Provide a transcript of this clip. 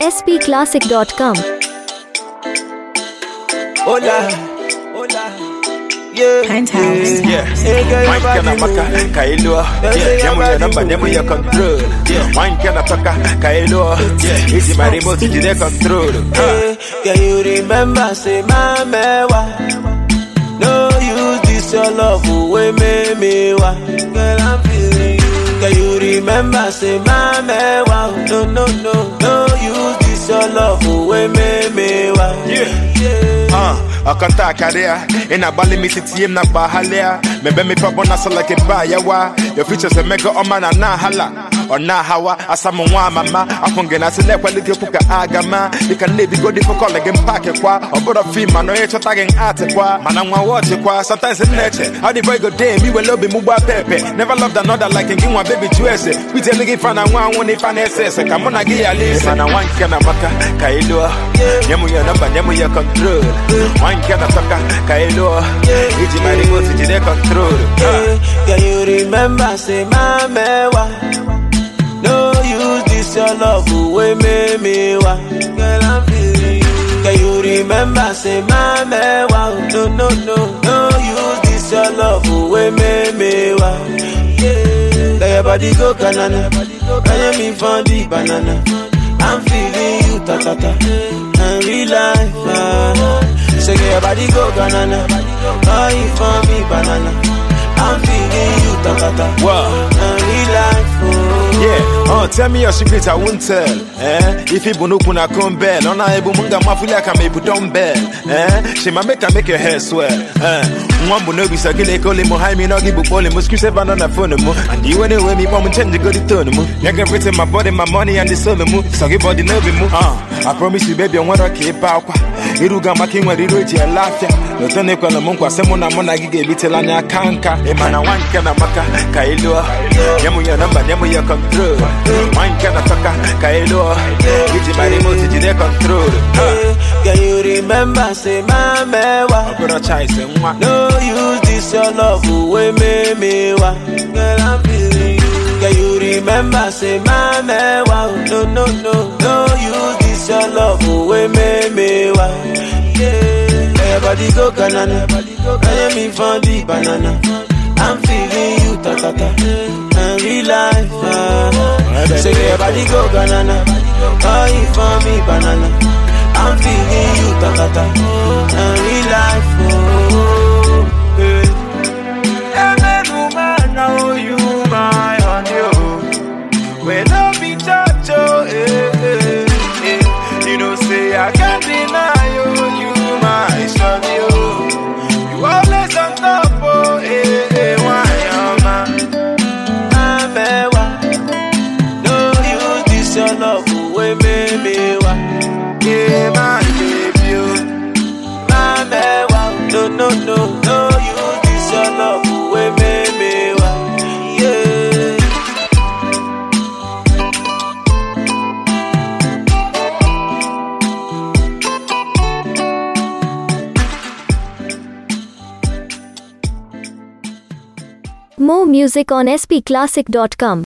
spclassic.com. Hola, hola. Yeah, Penthouse. yeah, yeah. Hey, girl, Wine your kana body maka move. kailo Say yeah your nyamu ya body namba move. nyamu ya control yeah wine kana toka kailo yeah easy my remote to the control Ah. Hey, Can you remember, say, my mewa? No use this your love away, me, me, wa. Girl, I'm feeling you. Can you remember, say, my mewa? No, no, no, no use this your love away, me, me, wa. Yeah. yeah. Uh, akanta akaria ina bali mi titiem na bahalia mebe mi pabo na so like ba yawa your features a mega oma na na hala ona hawa asamu nwa mama akonge na sile kwa liki kuka agama you can live go different call again pack kwa obodo fi ma no ye chota gen art kwa mana nwa watch kwa sometimes in nature how the boy go day me we love mu gba pepe never loved another like in nwa baby juice we tell ligi fana nwa won if an ss come on gi ya listen mana wan kana maka kailo nyamu ya namba nyamu ya control wan kana toka kailo iji my remote iji de control Ah. Yeah, Can you remember, say, my mewa? No use this your love away, me, me, wa. Girl, I'm feeling you. Can you remember, say, my mewa? No, no, no, no use this your love away, me, me, wa. Yeah, let your body go banana. Can you me for the banana? I'm feeling you, ta ta ta. And real life, ah. Say, get your body go banana. Oh, you for me, banana. I'm feeling you, ta ta ta. Wow. And real life, oh. Yeah, uh, tell me your secret, I won't tell. Eh? If you bunu kuna kumbel, on a ebu munga mafuli aka mebu dumbbell. Eh? She ma make her make your hair swell. Eh? Mwambu no bisa kile kole mo hai mi no gibu pole mo screw seven on the phone mo. And you anyway me mom change go the tone mo. You can fit my body, my money and the soul mo. So give body no be mo. Uh, I promise you baby I want to keep out. Iruga maki nwa riro ji elafia. Lotone kwa mo nkwa semo na mo na gige bitela nya kanka. E mana wanka na maka kailo. Nyamu ya namba nyamu ya control. Wanka na toka kailo. Iji my remote iji de control. Ah. Yeah, Can you remember, say, my mewa? Obodo chai se nwa. No use this your love away, me, me, wa. Girl, I'm feeling you. Can you remember, say, my mewa? No, no, no, no use this your love away, me, me, wa. Yeah, let your body go banana. Can you me for the banana? I'm feeling you, ta ta ta. And real life, ah. Say your body go banana. Oh, you for me, banana. I'm feeling you, ta ta ta. And real life, oh. Hey. When I be touch, oh, eh, eh, eh. You know, say I can't deny you, you my son, you. You always on top, oh, eh, eh, why am I? Amewa. No use this your love away, me, me, wa. Yeah, my baby, oh. Amewa. No, no, no, no use this your love away, me, me, wa. Yeah. More music on spclassic.com.